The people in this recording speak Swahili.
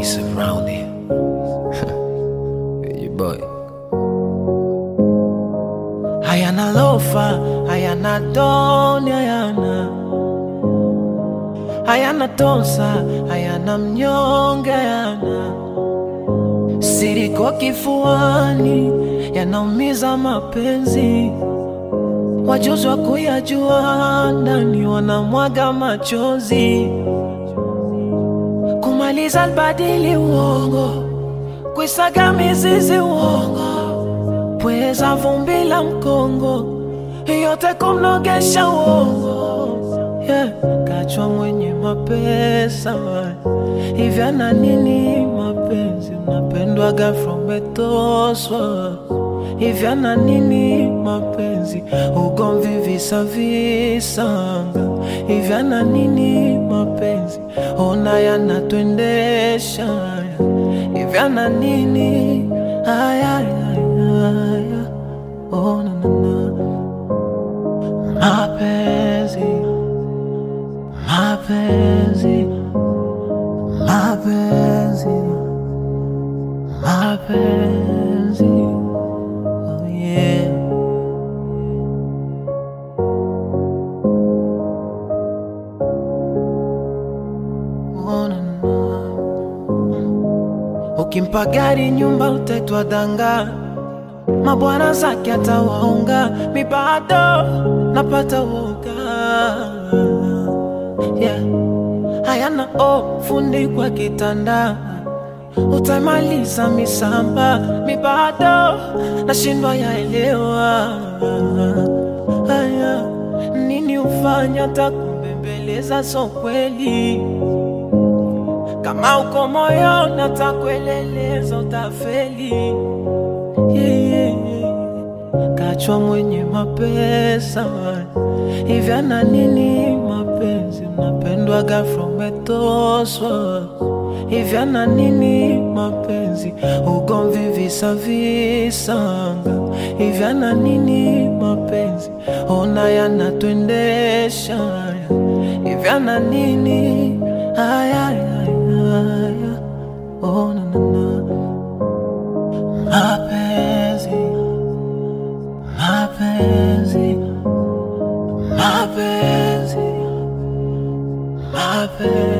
always around here. you boy. hayana lofa, hayana doni, hayana hayana tosa, hayana mnyonge, hayana siriko kifuani, yanaumiza mapenzi. Wajuzi wa kuyajua ndani wanamwaga machozi, kumaliza albadili uongo, kuisaga mizizi uongo pweza vumbi la mkongo yote kumnogesha uongo yeah. Kachwa mwenye mapesa hivi ana nini mapenzi unapendwaga from etoswa hivi ana nini mapenzi ugomvi visa visanga hivi ana nini mapenzi ona yanatwendesha hivi ana nini aya, aya, aya. Oh, na, na, na. Mapenzi, mapenzi, mapenzi, mapenzi. Oh, yeah. Oh, na, na. Ukimpa gari nyumba utaitwa danga, mabwana zake atawaunga, mi bado napata woga yeah. Hayana o fundi kwa kitanda, utamaliza misamba, mi bado nashindwa yaelewa haya nini ufanya takumbembeleza, so kweli kama uko moyo natakueleleza utafeli yeah, yeah, yeah. Kachwa mwenye mapesa hivi ana nini mapenzi unapendwaga from etoswa hivi ana nini mapenzi ugomvi visa visanga hivi ana nini mapenzi ona yanatwendesha hivi ana nini aya, aya, aya. Oh, na, na, na. Mapenzi, mapenzi, mapenzi, mapenzi.